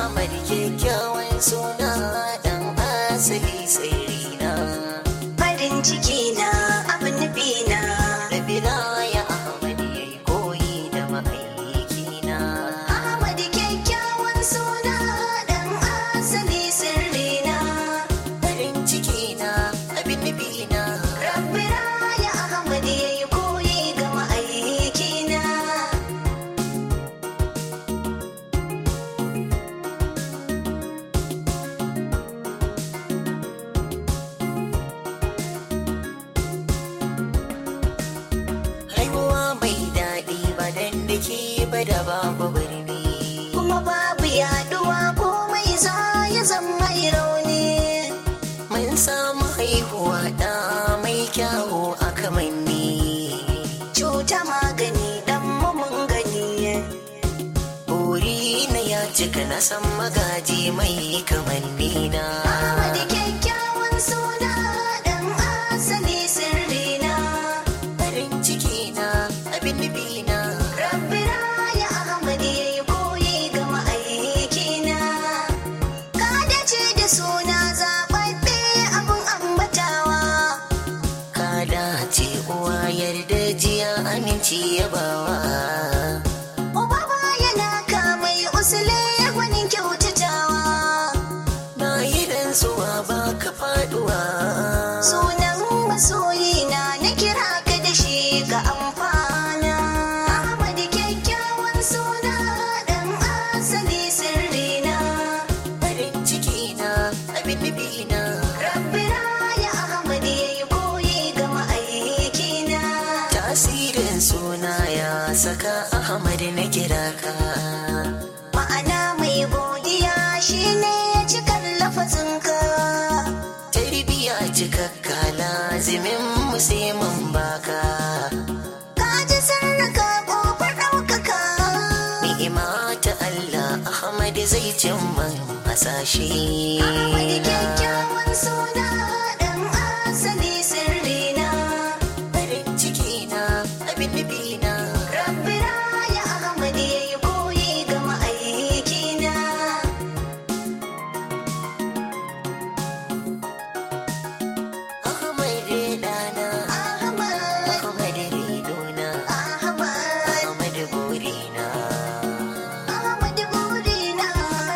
Ahmad kyakkyawan suna dan asali sirrina farin ciki na abin nufi na Rabina ya Ahmad yayi koyi da ma'aikina Ahmad kyakkyawan suna dan asali sirrina farin ciki na abin nufi na Rabbi raya Ahmad yayi koyi ga ma'aikina haihuwa mai daɗi ba dan da ke ba da babu birni kuma babu yaduwa komai za ya zama mai rauni mun samu haihuwa ɗa mai kyawu a kamanni cuta magani dan mu mun gani buri na ya cika na san magaji mai kamanni na Ahmad kyakkyawan suna dan asali sirrina farin ciki na abin nufi na Rabbi raya Ahmad yayi koyi ga ma'aikina ka dace da suna zaɓaɓɓe abin ambatawa ka dace uwa yarda jiya aminci yabawa uba yana kamai usule gwanin kyautatawa na yi rantsuwa ba ka faduwa sunan masoyina na kira ka da shi ga amfana Ahmad kyakkyawan suna dan asali sirrina farin ciki na abin nufi na Rabbi raya Ahmad yayi koyi ga ma'aikina tasirin suna ya saka ahmad na kira ka ma'ana mai godiya shine cikar lafazinka tarbiya cikakka lazimin mu sai mun baka ka ji sarraka ƙofar ɗaukaka ni'ima ta Allah Ahmad zai cin man hasashe Ahmad kyakkyawan suna dan asali sirrina farin ciki na abin nufi na Rabbi raya Ahmad yayi koyi ga ma'aikina Ahmad dana Ahmad Ahmad ridona Ahmad Ahmad burina Ahmad burina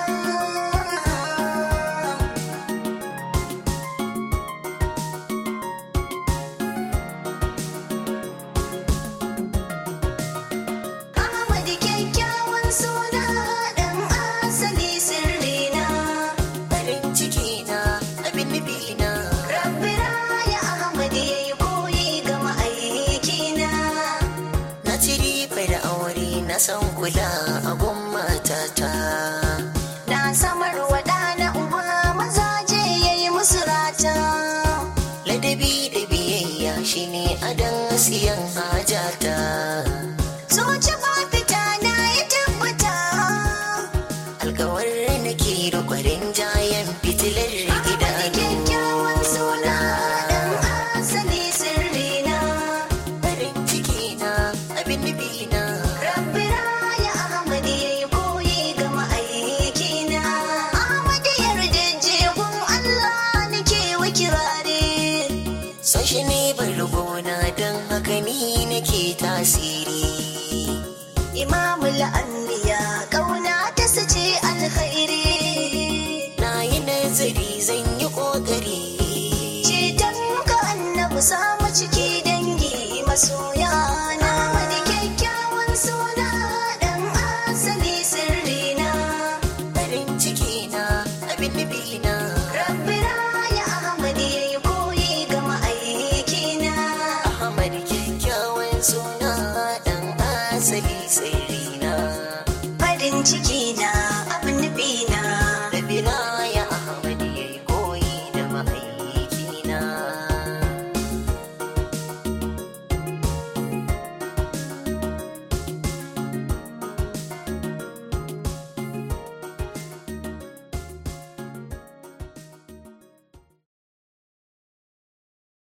Ahmad kyakkyawan suna dan asali sirrina farin ciki na abin nufi na Rabbi raya Ahmad yayi koyi ga ma'aikina na ci riba da aure na san kula a gun matata na samar wa ɗana uba mazaje yayi musu rata ladabi da biyayya shine adan siyan hajata Zuci ba fita na ya tabbata alkawar nake da kwarin jayen fitilar Ahmad kyakkyawan suna dan idanu asali sirrina farin ciki na abin nufi na Rabbi raya Ahmad yayi koyi ga ma'aikina Ahmad yarda jegun Allah nake wa kirare son shi ne bargona don haka ni nake tasiri Imamul annabi